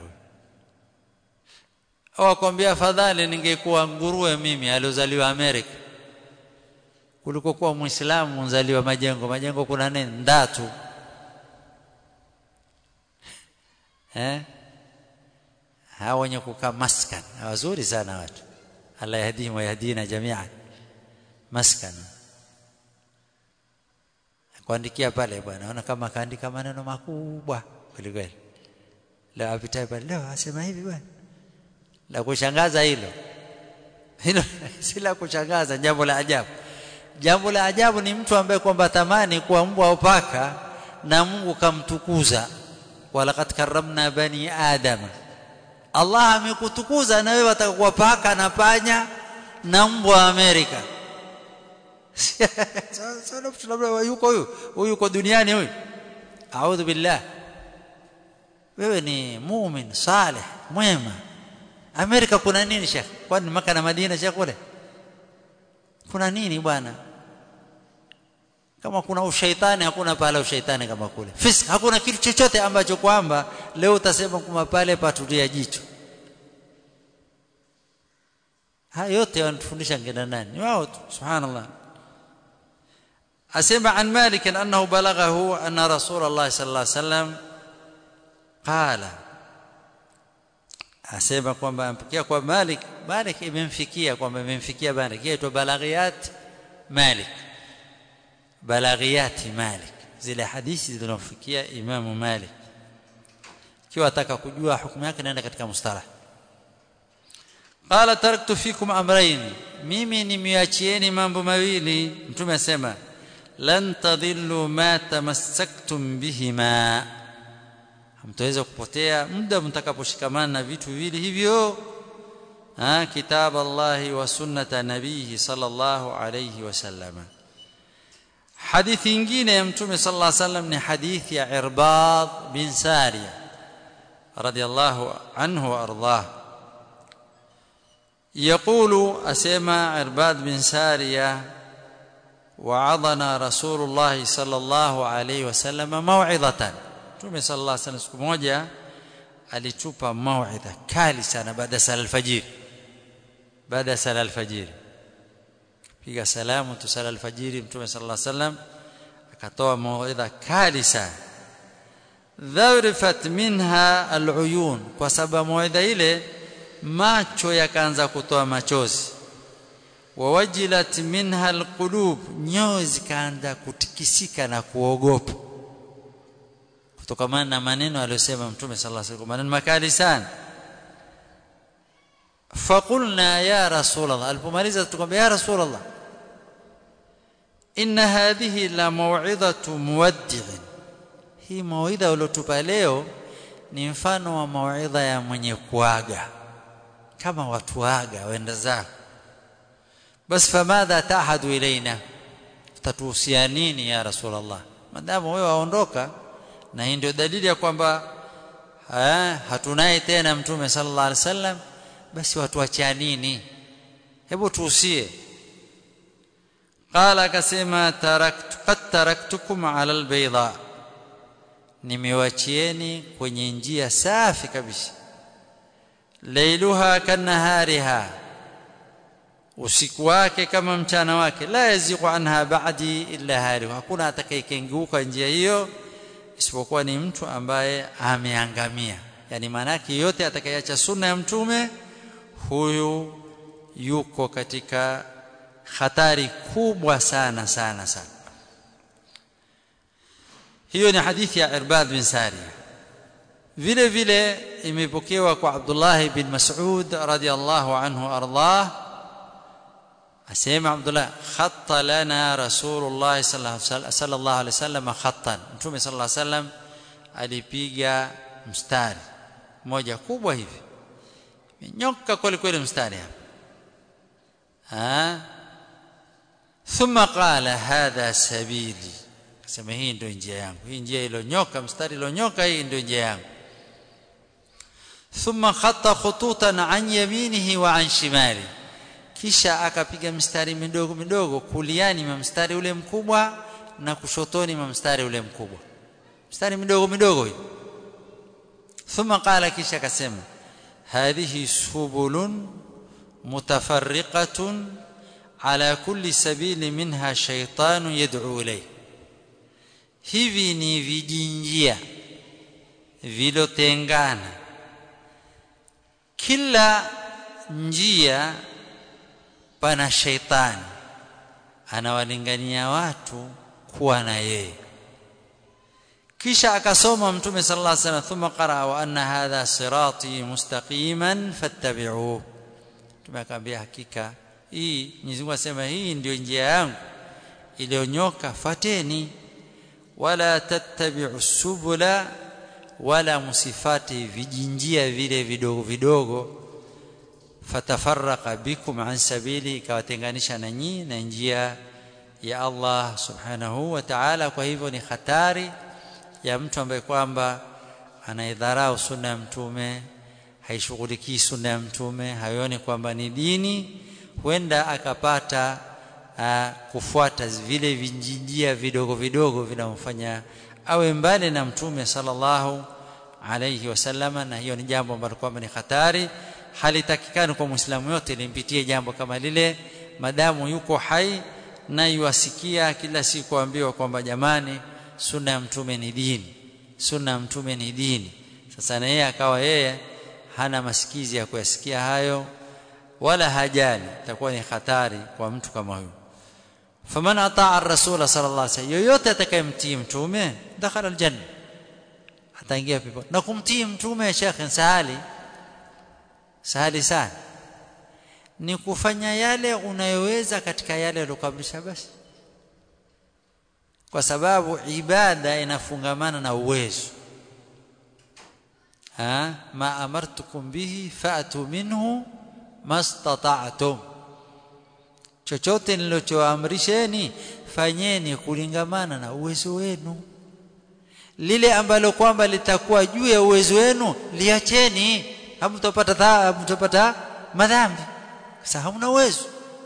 au akwambia fadhali ningekuwa nguruwe mimi aliozaliwa Amerika kuliko kuwa muislamu mzaliwa majengo majengo kuna nini ndatu eh hawa wenye kukaa maskan wazuri sana watu Allah yahdihim wa yahdina jami'an maskan kuandikia pale bwana naona kama kaandika maneno makubwa kweli kweli la apitaye pale leo asema hivi bwana la kushangaza hilo hilo si la kushangaza jambo la ajabu jambo la ajabu ni mtu ambaye kwamba tamani kuwa mbwa au paka na Mungu kamtukuza walaqad karramna bani adama Allah amekutukuza na wewe atakuwa paka na panya na mbwa wa Amerika sasa labda yuko huyu huyu yuko duniani huyu a'udhu billah wewe ni muumini salih mwema Amerika kuna nini shekh kwani maka na Madina shekh kule kuna nini bwana kama kuna ushaitani hakuna pale ushaitani kama kule fisk hakuna kitu chochote ambacho kwamba leo utasema kuma pale patulia jicho haya yote wanatufundisha ngina nani wao tu subhanallah asema an malik annahu balaghahu anna rasulullah sallallahu alaihi wasallam qala asema kwamba ampokea kwa malik malik imemfikia kwamba imemfikia malik yaitwa balaghiyat malik balaghiyati malik zile hadithi zilizofikia imamu malik kiwa ataka kujua hukumu yake naenda katika mustalah qala taraktu fikum amrayn mimi nimeachieni mambo mawili mtume asema lan tadhillu ma tamassaktum bihima hamtaweza kupotea muda mtakaposhikamana na vitu viwili hivyo ha kitab Allah wa sunnata nabihi sallallahu alayhi wasallam hadithi nyingine ya mtume sallallahu alayhi wasallam ni hadithi ya Irbad bin Sariya radiyallahu anhu wa ardhah يقول أسمع عرباد بن سارية وعظنا رسول الله صلى الله عليه وسلم موعظة Mtume sallallahu alaihi wasallam siku moja alitupa mauidha kali sana baada ya sala alfajiri baada ya sala alfajiri piga salamu tu sala alfajiri Mtume sallallahu alaihi wasallam akatoa mauidha kali sana dharifat minha aluyun kwa sababu mauidha ile macho yakaanza kutoa machozi wawajilat minha alqulub nyoyo zikaanza kutikisika na kuogopa kutokana na maneno aliyosema mtume sallallahu alaihi wasallam maneno makali sana faqulna ya rasulullah alipomaliza tukamwambia ya rasulullah inna hadhihi la maw'idhatu muwaddi'in hii mawidha uliotupa leo ni mfano wa mawidha ya mwenye kuaga kama watu waga waenda zao bas famadha tahadu ilaina tatuhusia nini ya rasulullah madamu wewe waondoka na hii ndio dalili ya kwamba hatunaye tena mtume sallallahu alaihi wasallam basi watuachia nini hebu tuhusie qala akasema taraktu qad taraktukum ala albayda nimewachieni kwenye njia safi kabisa lailuha kanahariha usiku wake kama mchana wake la yaziqu anha ba'di illa halihu hakuna atakayekengeuka njia hiyo isipokuwa ni mtu ambaye ameangamia yani maanake yote atakayeacha sunna ya mtume huyu yuko katika hatari kubwa sana sana sana hiyo ni hadithi ya Irbad bin Sariya vile vile imepokewa kwa Abdullah bin Mas'ud radiyallahu anhu ardah asema Abdullah khatta lana Rasulullah sallallahu alaihi wasallam khattan Mtume sallallahu alaihi wasallam alipiga mstari moja kubwa hivi nyoka kweli kweli mstari hapa thumma qala hadha sabili akasema hii ndio njia yangu hii njia ilonyoka mstari ilonyoka hii ndio njia yangu thumma khatta khututan an yaminihi wa an shimali kisha akapiga mstari midogo midogo kuliani mwa mstari ule mkubwa na kushotoni mwa mstari ule mkubwa mstari midogo midogo hii thumma qala kisha akasema hadhihi subulun mutafarriqatun ala kulli sabili minha shaytanu yad'u ilayhi hivi ni vijinjia vilotengana kila njia pana sheitani anawalingania watu kuwa na yeye kisha akasoma mtume sallallahu alaihi wasallam thumma qara wa anna hadha sirati mustaqiman fattabi'uhu tumekwambia hakika hii Mwenyezi Mungu asema hii ndio njia yangu iliyonyoka fateni wala tattabi'u subula wala musifati vijinjia vile vidogo vidogo fatafarraqa bikum an sabili ikawatenganisha na nyinyi na njia ya Allah subhanahu wa ta'ala kwa hivyo ni hatari ya mtu ambaye kwamba anaidharau sunna ya mtume haishughulikii sunna ya mtume haioni kwamba ni dini huenda akapata aa, kufuata vile vinjinjia vidogo vidogo vinamfanya awe mbali na mtume sallallahu alayhi wasallama na hiyo ni jambo ambalo kwamba ni hatari halitakikani kwa muislamu yote limpitie jambo kama lile madamu yuko hai na yuasikia kila siku ambiwa kwamba jamani sunna ya mtume ni dini sunna ya mtume ni dini sasa na yeye akawa yeye hana masikizi ya kuyasikia hayo wala hajali itakuwa ni hatari kwa mtu kama huyo faman ataa ar-rasul sallallahu alaihi wasallam yoyote atakayemtii mtume dakhala aljanna ataingia pepo na kumtii mtume shekhe sahali sahali sana ni kufanya yale unayoweza katika yale aliyokablisha basi kwa sababu ibada inafungamana na uwezo ha ma amartukum bihi fa'tu minhu mastata'tum chochote nilichoamrisheni fanyeni kulingamana na uwezo wenu lile ambalo kwamba litakuwa juu ya uwezo wenu liacheni hamtopata hamtopata madhambi sasa hamna uwezo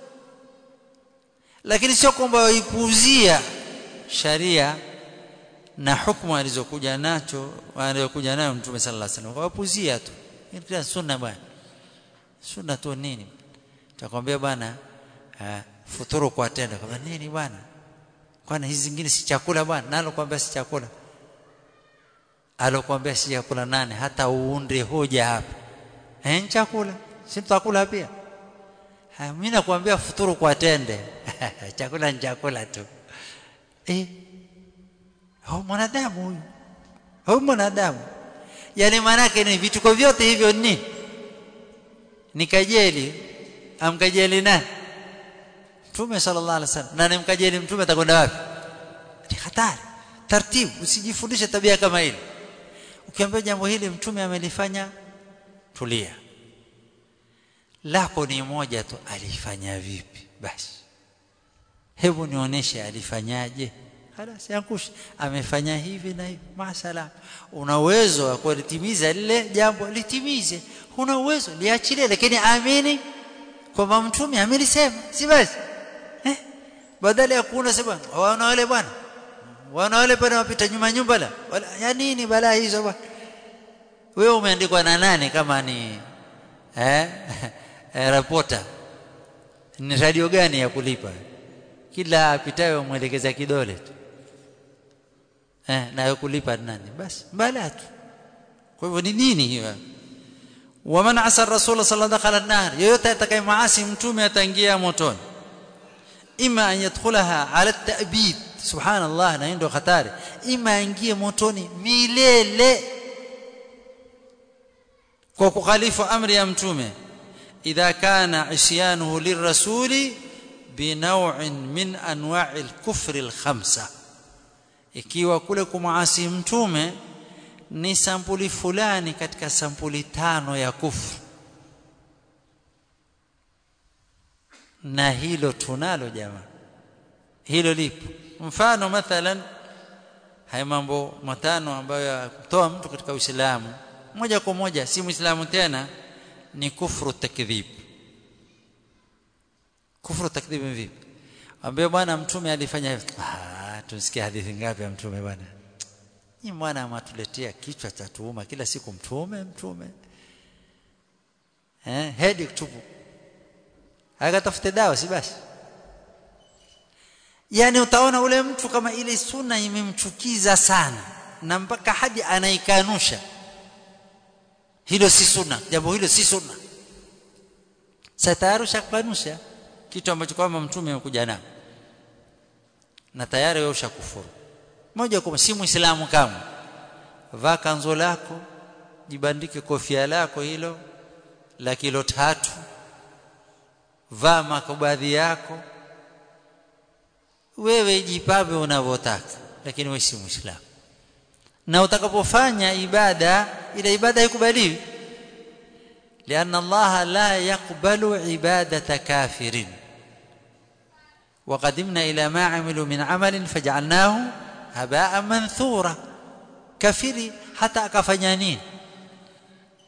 lakini sio kwamba waipuuzia sharia na hukumu alizokuja nacho alizokuja nayo mtume sallallahu alaihi wasallam wapuzia tu ni sunna bwana sunna tu nini takwambia bwana futuru kwa tendo kama nini bwana kwani hizi zingine si chakula bwana nalo kwambia si chakula alokuambia si chakula nane hata uunde hoja hapa eh chakula si tutakula pia mimi nakwambia futuru kwa tende chakula ni chakula tu eh huyu mwanadamu huyu huyu mwanadamu yani maanake ni vituko vyote hivyo ni ni kajeli amkajeli nani mtume sallallahu alaihi wasallam na nimkajeli mtume atakwenda wapi ni hatari taratibu usijifundishe tabia kama hili ukiambia jambo hili mtume amelifanya tulia lako ni moja tu alifanya vipi basi hebu nioneshe alifanyaje halas yankush amefanya hivi na hivi masalam una uwezo wa kulitimiza lile jambo litimize huna uwezo liachilie lakini amini kwamba mtume amelisema si basi eh badala ya kuona sema wana wale bwana wana wale pale wapita nyuma nyumba la ya nini balaa hizo bwana wewe umeandikwa na nani kama ni eh reporter ni radio gani ya kulipa kila apitayo mwelekeza kidole tu eh na kulipa nani basi balaa tu kwa hivyo ni nini hiyo waman asa rasul sallallahu alaihi wasallam yoyote atakayemaasi mtume ataingia motoni ima an yadkhulaha ala at-ta'bid subhanallah na ndio hatari ima aingie motoni milele kwa kukhalifu amri ya mtume idha kana isyanuhu lirrasuli binaw'in min anwa'i al-kufri al-khamsa ikiwa kule kumaasi mtume ni sampuli fulani katika sampuli tano ya kufru na hilo tunalo jamaa hilo lipo mfano mathalan haya mambo matano ambayo yakutoa mtu katika Uislamu moja kwa moja si Muislamu tena ni kufru takdhib kufru takdhib vipi ambaye bwana mtume alifanya hivi ah tunsikia hadithi ngapi ya mtume bwana ni mwana amatuletea kichwa cha tuuma kila siku mtume mtume eh hedi tupu akatafute dawa si basi yani utaona ule mtu kama ile sunna imemchukiza sana na mpaka hadi anaikanusha hilo si sunna jambo hilo si sunna sasa tayari ushakanusha kitu ambacho kwamba mtume amekuja nao na tayari wewe ushakufuru moja kwa si muislamu kama vaa kanzo lako jibandike kofia lako hilo la kilo tatu vaa makabadhi yako wewe jipambe unavyotaka lakini wewe si muislamu na utakapofanya ibada ile ibada haikubaliwi لأن الله لا يقبل عبادة كافر وقدمنا إلى ما عملوا من عمل فجعلناه هباء منثورا كافري حتى akafanya nini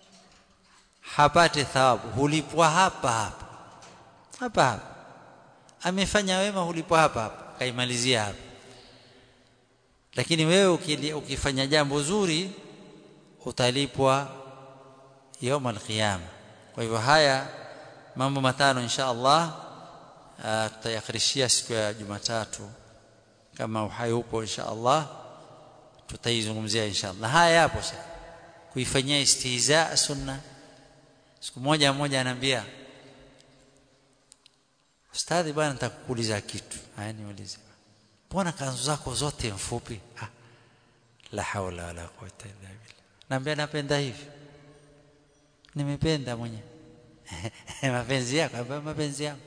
hapate thawabu hulipwa hapa hapa hapa hapa amefanya wema hulipwa hapa hapa kaimalizia hapa lakini wewe ukifanya jambo zuri utalipwa يوم القيامه kwa hivyo haya mambo matano insha Allah tutayakarishia siku ya Jumatatu kama uhai upo insha Allah tutaizungumzia insha Allah haya yapo sasa kuifanyia istihza sunna siku moja mmoja anambia ustadhi bwana nitakuuliza kitu haya niulize mbona kanzu zako zote mfupi ah la haula wala quwwata illa billah naambia napenda hivi nimependa mwenyewe mapenzi yako mapenzi yangu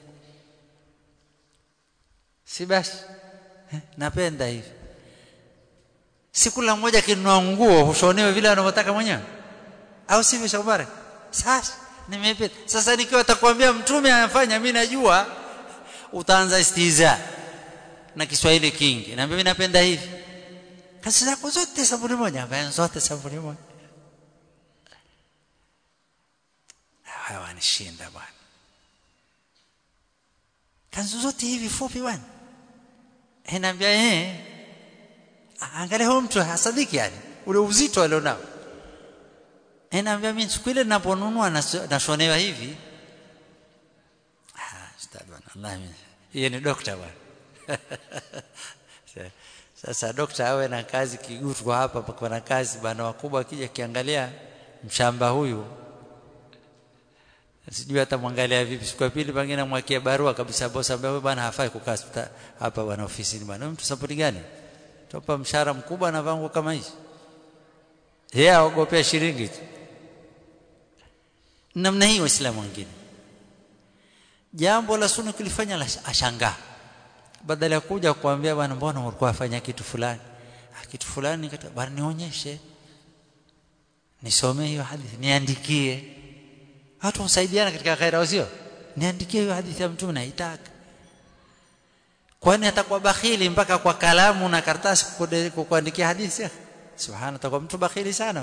si basi napenda hivi si kula mmoja kinunua nguo hushonewe vile anavyotaka mwenyewe au sivyo Shakubare sasa nimependa sasa nikiwa atakwambia mtume anafanya mimi najua utaanza istiza na Kiswahili kingi na mimi napenda hivi kazi zako zote sabuni moja bwana zote sabuni moja hawanishinda bwana kanzu zote hivi fupi bwana inaambia eh angalia huyo mtu hasadiki yani ule uzito alionao inaambia mimi siku ile ninaponunua nashonewa hivi ah ustad bwana Allah yeye ni dokta bwana sasa dokta awe na kazi kigutu kwa hapa kwa na kazi bwana wakubwa akija kiangalia mshamba huyu sijui hata mwangalia vipi siku ya pili pengine mwakie barua kabisa bosi ambaye bwana hafai kukaa hapa bwana ofisini bwana mtu sapoti gani topa mshahara mkubwa na vangu kama hizi yeye aogopea shilingi tu namna hii waislamu wengine jambo la sunna kulifanya la ashangaa badala ya kuja kuambia bwana mbona ulikuwa afanya kitu fulani kitu fulani bwana nionyeshe nisomee hiyo hadithi niandikie watu wasaidiana katika khaira sio niandikie hiyo hadithi ya mtume naitaka kwani atakuwa bakhili mpaka kwa kalamu na karatasi kukuandikia hadithi subhana atakuwa mtu bakhili sana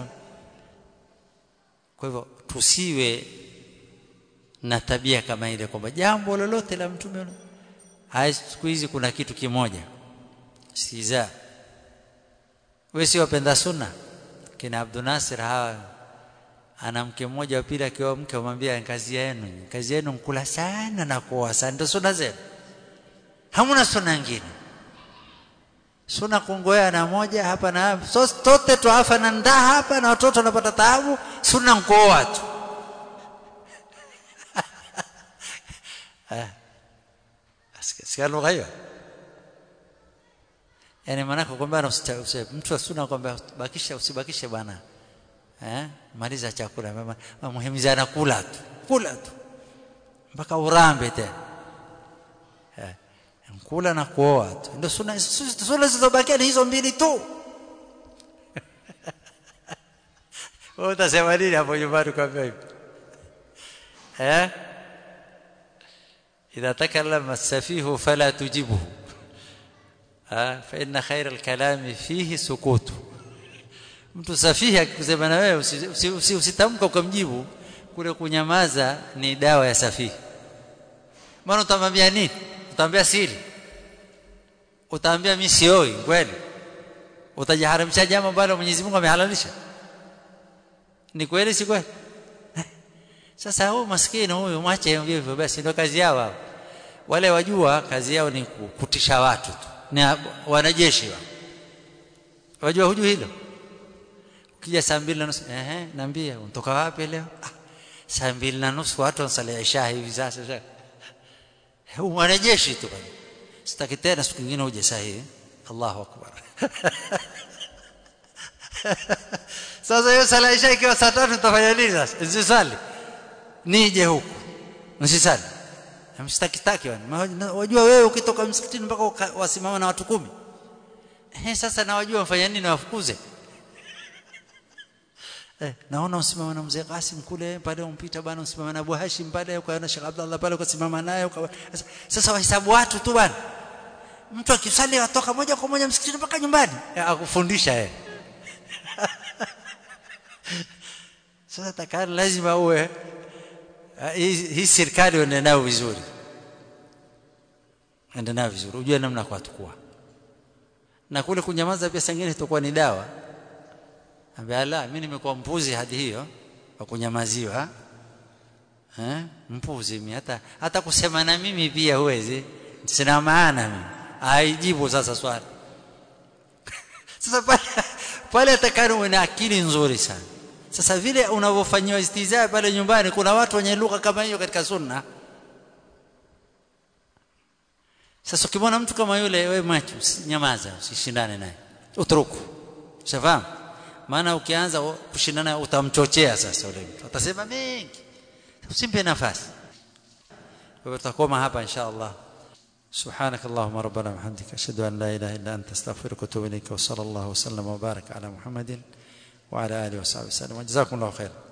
kwa hivyo tusiwe na tabia kama ile kwamba jambo lolote la mtume haya siku hizi kuna kitu kimoja siza wewe si wapenda sunna kina Abdul Nasir hawa ana mke mmoja wa pili akiwa mke amwambia kazi yenu kazi yenu mkula sana na kuoa sana ndio sunna zenu hamuna sunna nyingine sunna kungoea na moja hapa na hapa so tote tuafa na ndaa hapa na watoto wanapata taabu sunna nkuoa tu sikia lugha hiyo yani maanake kwamba mtu wa sunna kwamba bakisha usibakishe bwana eh maliza chakula muhimizana kula tu kula tu mpaka urambe tena eh kula na kuoa tu ndio sunna sunna zilizobakia ni hizo mbili tu wewe utasema nini hapo nyumbani kwa hivi eh إذا تكلم السفيه فلا تجبه ها فإن خير الكلام فيه سكوت mtu safihi akikusema na wewe usitamka ukamjibu kule kunyamaza ni dawa ya safihi maana utamwambia nini utamwambia siri utaambia mimi sioi kweli utajiharamisha jambo ambalo Mwenyezi Mungu amehalalisha ni kweli si kweli sasa huyu maskini huyu mwache hivyo basi ndio kazi yao hao wale wajua kazi yao ni kutisha watu tu ni wanajeshi wa wajua hujui hilo ukija saa mbili na nusu ehe naambia unatoka wapi leo ah, saa mbili na nusu watu wanasali isha hivi sasa huyu mwanajeshi tu bwana sitaki tena siku nyingine uje saa hii Allahu akbar sasa hiyo sala isha ikiwa saa tatu utafanya nini sasa usisali nije huku msisali msitakitaki wajua wewe ukitoka msikitini mpaka wasimama na watu kumi eh sasa na wajua wafanya nini wafukuze eh naona usimama na mzee Qasim kule pale umpita bana usimama na Abu Hashim pale kwa na Sheikh Abdullah pale ukasimama naye sasa wahesabu watu tu bana mtu akisali atoka moja kwa moja msikitini mpaka nyumbani akufundisha yeye sasa takani lazima uwe hii serikali uende nayo vizuri enda nayo vizuri ujue namna kwa tukua na kule kunyamaza pia sangine itakuwa ni dawa ambia la mimi nimekuwa mpuzi hadi hiyo wa kunyamaziwa eh mpuzi mimi hata hata kusema na mimi pia huwezi sina maana mimi aijibu sasa swali sasa pale pale atakana uwe na akili nzuri sana sasa vile unavyofanyiwa istizaa pale nyumbani kuna watu wenye lugha kama hiyo katika sunna sasa ukimwona mtu kama yule wewe macho nyamaza usishindane naye utruku ushafahamu maana ukianza kushindana utamchochea sasa yule mtu atasema mengi usimpe nafasi kwa hivyo tutakoma hapa insha Allah سبحانك اللهم ربنا وبحمدك اشهد ان لا اله الا انت استغفرك واتوب اليك وصلى الله وسلم وبارك على محمد وعلى اله وصحبه وسلم وجزاكم الله خيرا